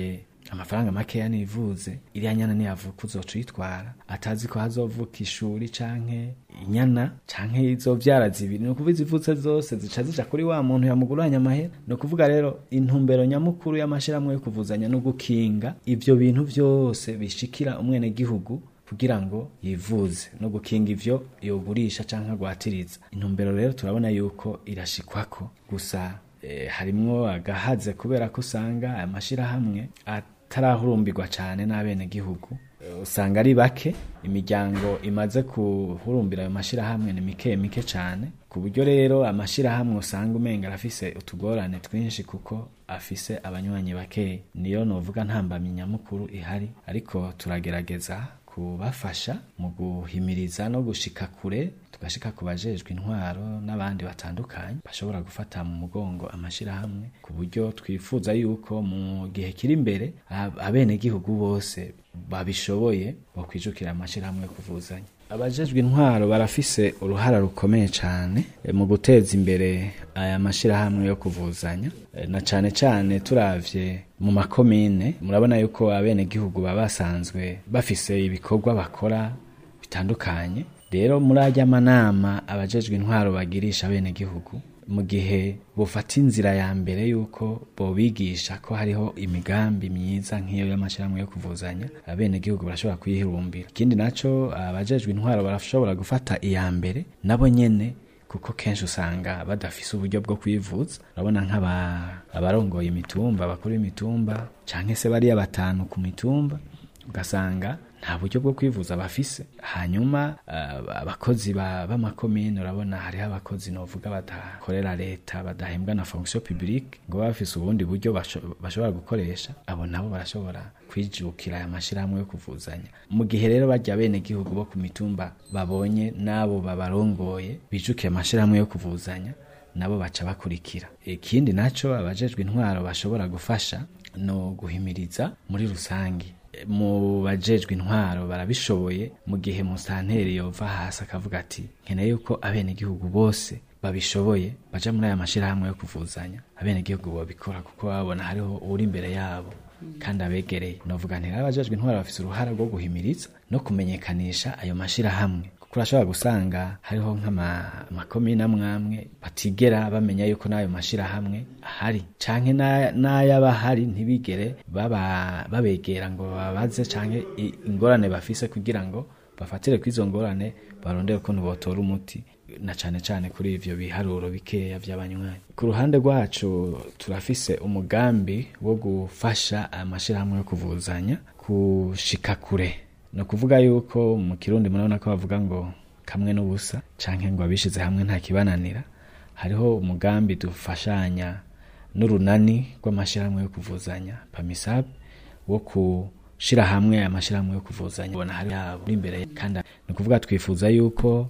amafaranga makeya nivuze iriya nyana niyavuka uzoca uyitwara atazi ko hazovuka ishuri canke inyana canke izovyara zibiri ni ukuvuga izivutse zose zica zija kuri wa muntu yamuguranye amahera ni ukuvuga rero intumbero nyamukuru y'amashirahamwe yo kuvuzanya no gukinga ivyo bintu vyose bishikira umwenegihugu kugira ngo yivuze no gukinga ivyo yogurisha canke agwatiriza intumbero rero turabona yuko irashikwako gusa eh, harimwo agahaze kubera ko usanga aya mashirahamwe atarahurumbirwa cane n'abenegihugu Eh, usanga ari bake imiryango imaze kuhurumbira ayo mashirahamwe ni mike mike cane ku buryo rero amashirahamwe usanga umenga arafise utugorane twinshi kuko afise abanywanyi bakeya niyo novuga ntambamyi nyamukuru ihari ariko turagerageza kubafasha mu guhimiriza no gushika kure tugashika ku bajejwe intwaro n'abandi batandukanye bashobora gufata mu mugongo amashirahamwe ku buryo twifuza yuko mu gihe kiri imbere ab- abenegihugu bose babishoboye bakwijukira amashirahamwe yo kuvuzanya abajejwe intwaro barafise uruhara rukomeye cyane eh, mu guteza imbere aya mashirahamwe yo kuvuzanya Eh, na cane cane turavye mu makomine murabona yuko abenegihugu baba basanzwe bafise ibikorwa bakora bitandukanye rero muri ajya manama abajejwe intwaro bagirisha abenegihugu mu gihe bufata inzira ya mbere yuko bobigisha ko hariho imigambi myiza nk'iyo y'amashyirahamwe yo kuvuzanya abenegihugu barashobora kuyihirumbira ikindi naco abajejwe intwaro barashobora gufata iya mbere nabo nyene kuko kenshi usanga badafise uburyo bwo kwivuza urabona nk'abarongoye imitumba bakuru imitumba canke se bariya batanu ku mitumba ugasanga nta buryo bwo kwivuza bafise hanyuma uh, abakozi ba- b'amakomine urabona hariho abakozi novuga badakorera leta badahembwa na fonction publique ngo baba bafise ubundi buryo basho- bashobora gukoresha abo nabo barashobora kwijukira aya mashirahamwe yo kuvuzanya mu gihe rero barya bene gihugu bo ku mitumba babonye n'abo babarongoye bijukiye amashirahamwe yo kuvuzanya nabo baca bakurikira ikindi naco abajejwe intwaro bashobora gufasha no guhimiriza muri rusangi mu bajejwe intwaro barabishoboye mu gihe musanteri yova hasi akavuga ati nkeneye yuko abenegihugu bose babishoboye baja muri aya mashirahamwe yo kuvuzanya abenegihugu babikora kuko babona hariho uri imbere yabo kandi abegereye novuga nti rero abajejwe intwaro bafise uruhara rwo guhimiriza no kumenyekanisha ayo mashirahamwe kuko urashobora gusanga hariho nk'amakomine amwe amwe batigera bamenya yuko n'ayo mashirahamwe ahari canke na- n'ayaba ahari ntibigere baba- babegera ngo babaze canke i- ingorane bafise kugira ngo bafatire kw'izo ngorane barondere ukuntu botora umuti na cane cane kuri ivyo biharuro bikeya vy'abanywanyi ku ruhande rwacu turafise umugambi wo gufasha amashirahamwe yo kuvuzanya gushika kure ni ukuvuga yuko mu kirundi murabona ko bavuga ngo kamwe n'ubusa canke ngo abishize hamwe nta kibananira hariho umugambi dufashanya n'urunani rw'amashirahamwe yo kuvuzanya pamisab wo gushira hamwe amashirahamwe yo kuvuzanya ubona hari yabo uri imbere kandi ni ukuvuga twifuza yuko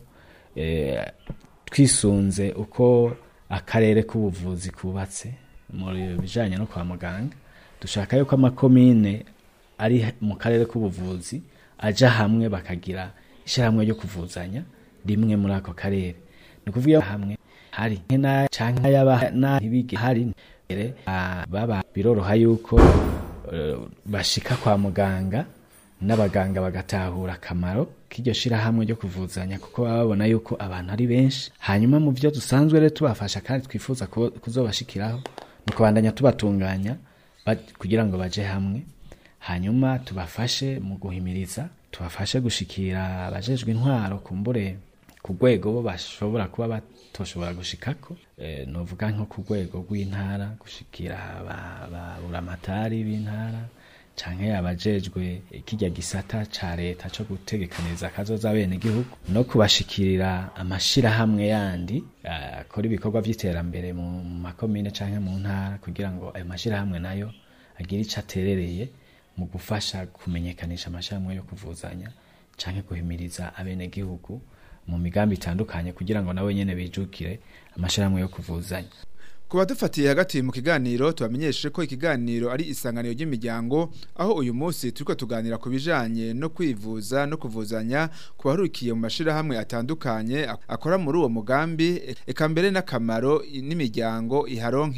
eh, twisunze uko akarere k'ubuvuzi kubatse mu bijanye no kwa muganga dushaka yuko amakomine ari mu karere k'ubuvuzi aja hamwe bakagira ishyirahamwe ryo kuvuzanya rimwe muri ako karere ni ukuvuga iyo hamwe hari na canke yaba na ntibige hari mbere ah, baba biroroha yuko eh, bashika kwa muganga n'abaganga bagatahura akamaro k'iryo shirahamwe ryo kuvuzanya kuko baba babona yuko abantu ari benshi hanyuma mu byo dusanzwe rero tubafasha kandi twifuza kubo- kuzobashikiraho ni ukubandanya tubatunganya ba- kugira ngo baje hamwe hanyuma tubafashe mu guhimiriza tubafashe gushikira abajejwe intwaro kumbure ku rwego bo bashobora kuba batoshobora gushikako e, novuga nko ku rwego rw'intara gushikira aba- ababuramatari b'intara canke abajejwe kirya gisata ca leta co gutegekaniriza akazoza bene gihugu no kubashikirira amashirahamwe yandi eh, akora ibikorwa vy'iterambere mu mu makomine canke mu ntara kugira ngo ayo mashirahamwe nayo agire ico aterereye mu gufasha kumenyekanisha amashirahamwe yo kuvuzanya canke guhimiriza abenegihugu mu migambi itandukanye kugira ngo nabo nyene bijukire amashirahamwe yo kuvuzanya Ku badufatiye hagati mu kiganiro tubamenyeshe ko ikiganiro ari isanganiro ry'imiryango aho uyu munsi turiko tuganira ku bijanye no kwivuza no kuvuzanya ku bahurukiye mu mashirahamwe atandukanye ak- akora muri uwo mugambi eka mbere n'akamaro i- n'imiryango iharonkera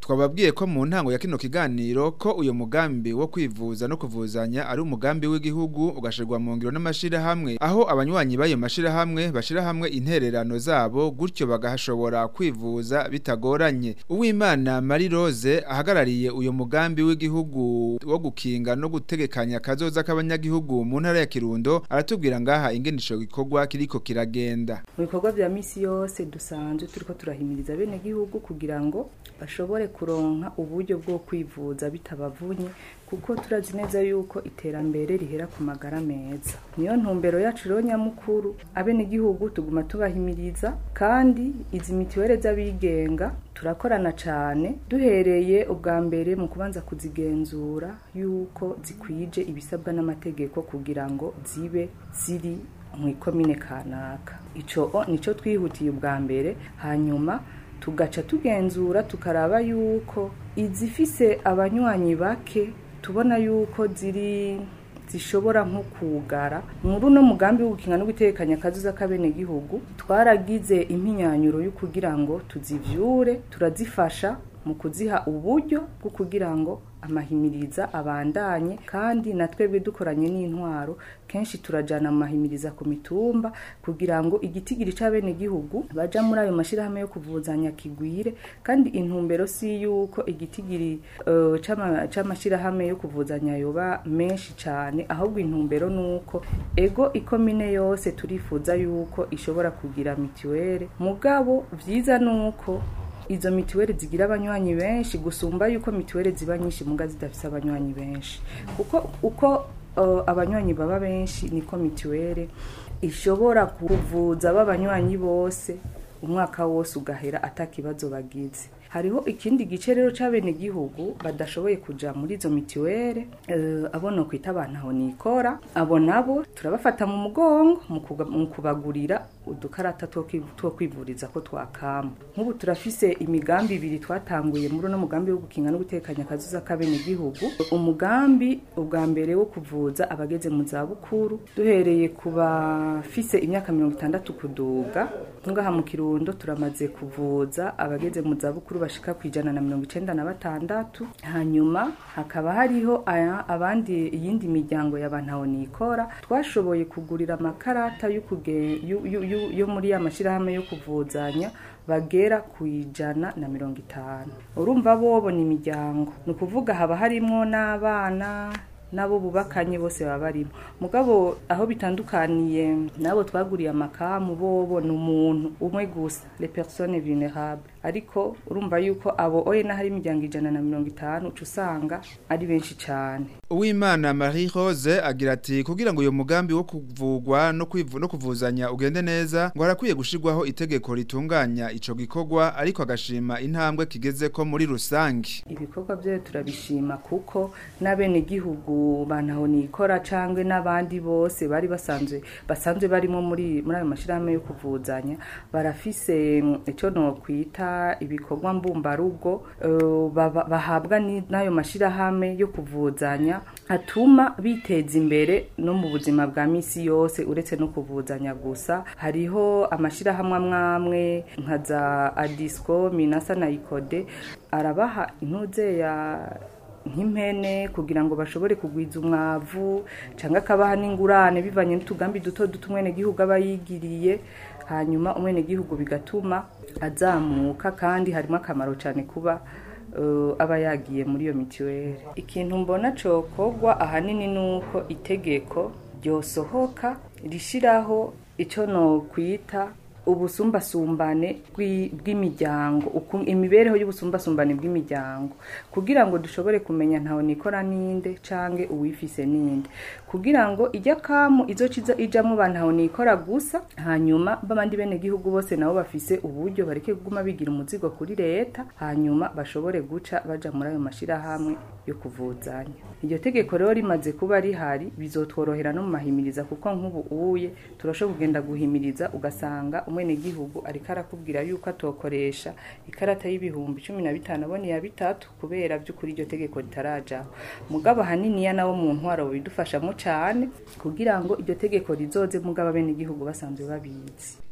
twababwiye ko mu ntango ya kino kiganiro ko uyo mugambi wo kwivuza no kuvuzanya ari umugambi w'igihugu ugashirwa mu ngiro n'amashirahamwe aho abanywanyi b'ayo mashirahamwe bashira hamwe intererano zabo gutyo bagashobora kwivuza bitagoranye uwimana Marie Rose ahagarariye uyo mugambi w'igihugu wo gukinga no gutegekanya kazoza k'abanyagihugu mu ntara ya Kirundo aratubwira ngaha ingene ico gikorwa kiriko kiragenda mu bikorwa vya misi yose dusanzwe turiko turahimiriza bene gihugu kugira ngo bashobore kuronka uburyo bwo kwivuza bitabavunye kuko turazi neza yuko iterambere rihera ku magara meza niyo ntumbero yacu rero nyamukuru abenegihugu tuguma tubahimiriza kandi izi mitiwere z'abigenga turakorana cyane duhereye ubwa mbere mu kubanza kuzigenzura yuko zikwije ibisabwa n'amategeko kugira ngo zibe ziri mu ikomine kanaka ico nico twihutiye ubwa mbere hanyuma tugaca tugenzura tukaraba yuko izifise abanywanyi bake tubona yuko ziri zishobora nko kugara muri uno mugambi wo gukinga no gutekanya akazuza k'abenegihugu twaragize impinyanyuro yo kugira ngo tuzivyure turazifasha mu kuziha uburyo bwo kugira ngo amahimiriza abandanye kandi na twebwe dukoranye n'intwaro kenshi turajana amahimiriza ku mitumba kugira ngo igitigiri c'abenegihugu baja muri ayo mashirahamwe yo kuvuzanya kigwire kandi intumbero si yuko igitigiri uh, c'amashirahamwe yo kuvuzanya yoba menshi cane ahubwo intumbero nuko ego ikomine yose turifuza yuko ishobora kugira mitiwere mugabo vyiza nuko izo mitiweli zigira abanywanyi benshi gusumba yuko mitiweli ziba nyinshi muga zidafise abanywanyi benshi kuko uko uh, abanywanyi baba benshi niko mitiweli ishobora kuvuza b'abanywanyi bose umwaka wose ugahera atakibazo bagize hariho ikindi gice rero c'abenegihugu badashoboye kuja muri izo mitiwere uh, abo no kwita abantu aho nikora abo nabo turabafata mu mugongo mu kubagurira udukarata two kwivuriza ko twakama nk'ubu turafise imigambi ibiri twatanguye muri uno mugambi wo gukinga no gutekanya akazuza k'abenegihugu umugambi ubwa mbere wo kuvuza abageze mu zabukuru duhereye ku bafise imyaka mirongo itandatu kuduga ngaha mu kirundo turamaze kuvuza abageze mu zabukuru bashika ku ijana na mirongo icenda na batandatu hanyuma hakaba hariho aya abandi iyindi miryango y'abantu aho nikora twashoboye kugurira amakarata yo muri ya mashirahamwe yo kuvuzanya bagera ku ijana na mirongo itanu urumva bobo ni imiryango ni ukuvuga haba harimwo n'abana nabo bubakanye bose baba barimo mugabo aho bitandukaniye nabo twaguriye amakamu bobo ni umuntu umwe gusa les personnes vulnérables ariko urumva yuko abo oye n'ahari imiryango ijana na mirongo itanu uca usanga ari benshi cyane uwimana marie rose agira ati kugira ngo uyu mugambi wo kuvugwa no kwivu no kuvuzanya ugende neza ngo harakwiye gushirwaho itegeko ritunganya ico gikorwa ariko agashima intambwe kigeze ko muri rusange ibikorwa byo turabishima kuko n'abenegihugu bantaho nikora cangwe n'abandi bose bari basanzwe basanzwe barimo muri muri ayo mashirahamwe yo kuvuzanya barafise ico no kwita ibikorwa mbumbarugo uh, bahabwa n'ayo mashirahamwe yo kuvuzanya atuma biteza imbere no mu buzima bwa misi yose uretse no kuvuzanya gusa hariho amashirahamwe amwamwe nka za adisco minasa na ikode arabaha intuze ya nk'impene kugira ngo bashobore kugwiza umwavu cyangwa akabaha n'ingurane bivanye n'utugambi duto duto umwenegihugu aba yigiriye hanyuma umwenegihugu bigatuma azamuka kandi harimo akamaro cyane kuba aba yagiye muri iyo mitiweli ikintu mbona cokogwa ahanini ni uko itegeko ryosohoka rishyiraho icyo no kwita ubusumbasumbane bw'imiryango imibereho y'ubusumbasumbane bw'imiryango kugira ngo dushobore kumenya ntawe nikora ninde cange uwifise ninde kugira ngo ijya kamu izo ciza ijamwo ba ntawe nikora gusa hanyuma babandi bene gihugu bose nabo bafise uburyo bareke kuguma bigira umuzigo kuri leta hanyuma bashobore guca baja muri ayo mashirahamwe yo kuvuzanya iryo tegeko rero rimaze kuba rihari bizotworohera no mu mahimiriza kuko nk'ubu uye turashobora kugenda guhimiriza ugasanga umwenegihugu ariko arakubwira yuko atokoresha ikarata y'ibihumbi cumi na bitanu abona iya bitatu kubera by'ukuri iryo tegeko ritarajaho mugabo ahaniniya nawo mu ntwaro bidufashamo cyane kugira ngo iryo tegeko rizoze mugabo abenegihugu basanzwe babizi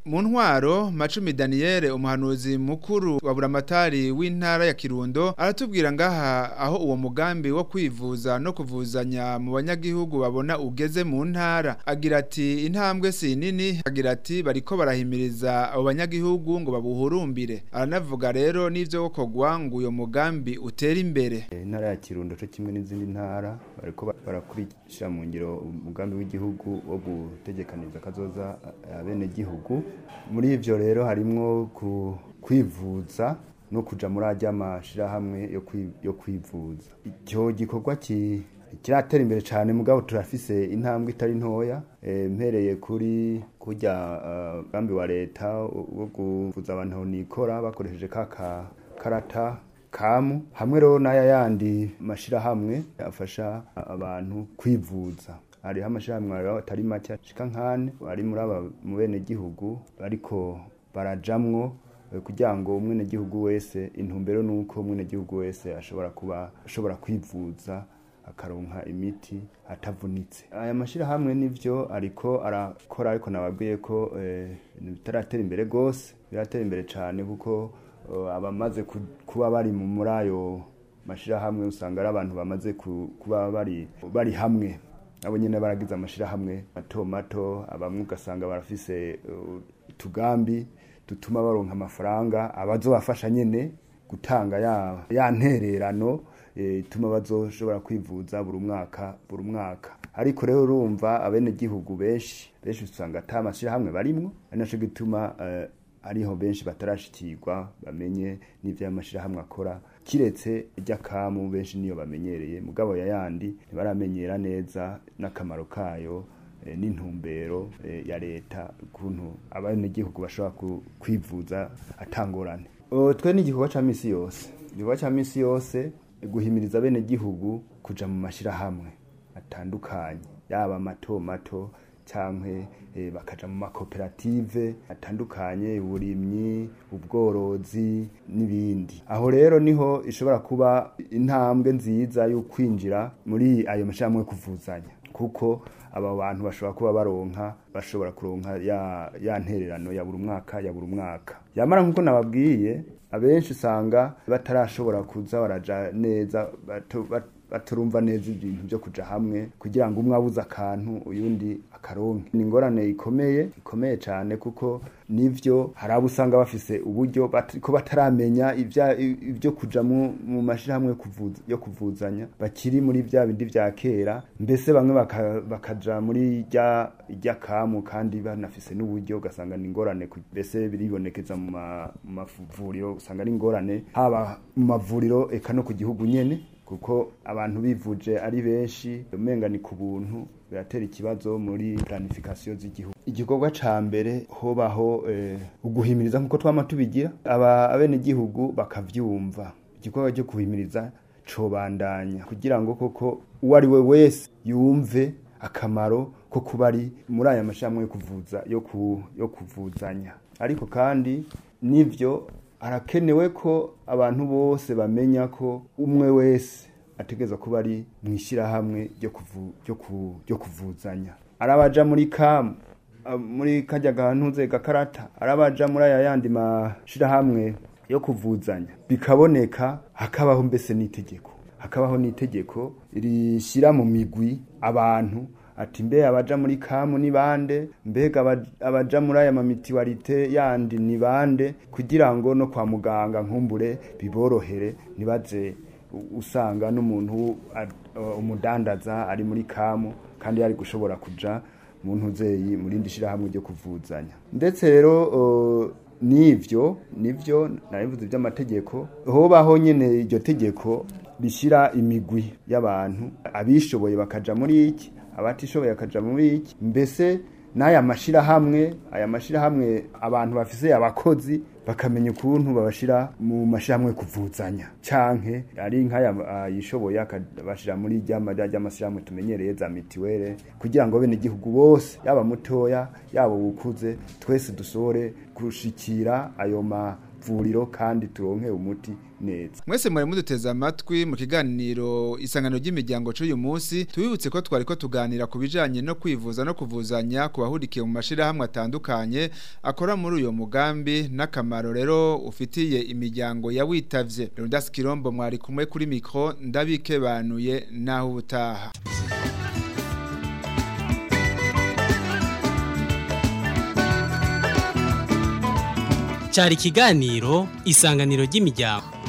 mu ntwaro macumi Daniel umuhanuzi mukuru wa buramatari w'intara ya Kirundo aratubwira ngaha aho uwo mugambi wo kwivuza no kuvuzanya mu banyagihugu babona ugeze mu ntara agira ati intambwe si nini agira ati bariko barahimiriza abo banyagihugu ngo babuhurumbire aranavuga rero n'ivyo gukorwa ngo uyo mugambi utere imbere intara ya Kirundo cyo kimwe n'izindi ntara bariko barakurikira mu ngiro umugambi w'igihugu wo gutegekaniza kazoza abene gihugu muri ivyo rero harimwo ku kwivuza no kuja muri ajya mashirahamwe yo kwi- yo kwivuza icyo gikorwa ki kiratera imbere cyane mugabo turafise intambwe itari ntoya eh, mpereye kuri kurya eh, mugambi wa leta wo kuvuza abantu nikora bakoresheje ka ka- karata kamu hamwe rero n'aya yandi mashirahamwe afasha abantu kwivuza hariho amashirahamwe rero atari make ashika nkane ari muri aba mu bene gihugu ariko barajamwo eh, kugira ngo umwenegihugu wese intumbero nuko umwenegihugu wese ashobora kuba ashobora kwivuza akaronka imiti atavunitse aya mashirahamwe nivyo ariko arakora ariko nababwiye ko eh, ibintu bitaratera imbere gose biratera imbere cane kuko eh, abamaze ku- kuba bari mu- muri ayo mashirahamwe usanga ari abantu bamaze ku- kuba bari bari hamwe abo nyene baragize amashirahamwe mato mato abamwe ugasanga barafise uh, utugambi dutuma baronka amafaranga abazobafasha nyene gutanga ya, ya ntererano eh, ituma bazoshobora kwivuza buri mwaka buri mwaka ariko rero urumva abene gihugu benshi benshi usanga ata mashirahamwe barimwo ari naco gituma eh, ariho benshi batarashikirwa bamenye n'ivyo ayo mashirahamwe akora kiretse iry'akamu benshi niyo bamenyereye mugabo ya yandi ntibaramenyera neza n'akamaro kayo eh, n'intumbero eh, ya leta ukuntu abanyagihugu bashobora ku- kwivuza atangorane O, twe n'igikorwa ca misi yose igikorwa ca misi yose guhimiriza abenegihugu kuja mu mashirahamwe atandukanye yaba mato mato canke eh, bakaja mu makoperative atandukanye uburimyi ubworozi n'ibindi aho rero niho ishobora kuba intambwe nziza yo kwinjira muri ayo mashirahamwe yo kuvuzanya kuko aba bantu bashobora kuba baronka bashobora kuronka ya, ya ntererano ya buri mwaka ya buri mwaka yamara nkuko nababwiye abenshi usanga batarashobora kuza baraja neza bato- bat- baturumva neza ibintu byo kuja hamwe kugira ngo umwe abuze akantu uyundi akaronke ni ingorane ikomeye ikomeye cyane kuko nivyo hari abo usanga bafise uburyo bat- ko bataramenya ivya- ibyo kuja mu mu mashirahamwe yo kuvuza- yo kuvuzanya bakiri muri vya bindi vya kera mbese bamwe baka- bakaja muri rya rya kamu kandi banafise n'uburyo ugasanga ni ingorane ku- mbese biribonekeza mu ma- mu mavuriro usanga ari ingorane haba mu mavuriro eka no ku gihugu nyene kuko abantu bivuje ari benshi umenga ni ku buntu biratera ikibazo muri planification z'igihugu igikorwa ca mbere hobaho eh, uguhimiriza nkuko twama tubigira aba abene gihugu bakavyumva igikorwa cyo kuhimiriza cobandanya kugira ngo koko uwo ari we wese yumve akamaro ko kuba ari muri aya mashirahamwe yo kuvuza yo, ku, yo kuvuzanya ariko kandi nivyo harakenewe ko abantu bose bamenya ko umwe wese ategereza kuba ari mu ishyirahamwe ryo kuvu- ryo ku- ryo kuvuzanya arabaja muri kamu a- muri kajya gahantuze gakarata arabaja muri aya yandi mashirahamwe yo kuvuzanya bikaboneka hakabaho mbese n'itegeko hakabaho n'itegeko rishyira mu migwi abantu ati mbe abaja muri kamu ni bande mbega aba- abaja muri aya mamitiwarite yandi ni bande kugira ngo no kwa muganga nkumbure biborohere ntibaze u- usanga n'umuntu a- uh, umudandaza ari muri kamu kandi yari gushobora kuja mu ntuzeyi mu rindi shirahamwe ryo kuvuzanya ndetse rero uh, nivyo nivyo narivuze by'amategeko hobaho nyene iryo tegeko rishyira imigwi y'abantu abishoboye bakaja muri iki abatishoboye bakaja muri iki mbese n'aya mashirahamwe aya mashirahamwe abantu bafise abakozi bakamenya ukuntu babashira mu mashirahamwe kuvuzanya canke ari nk'aya ah, yishoboye akabashira muri ryama ry'amashyirahamwe tumenyereye za mitiwere kugira ngo bene igihugu bose yaba mutoya yaba ukuze twese dushobore gushikira ayo ma vuriro kandi turonke umuti neza mwese mwari muduteze amatwi mu kiganiro isangano ry'imiryango c'uyu munsi tubibutse ko twari ko tuganira ku bijanye no kwivuza no kuvuzanya ku bahurikiye mu mashirahamwe atandukanye akora muri uyo mugambi n'akamaro rero ufitiye imiryango yawitavye Leonidas Kirombo mwari kumwe kuri mikro ndabikebanuye naho ubutaha cyari ikiganiro isanganiro ry'imiryango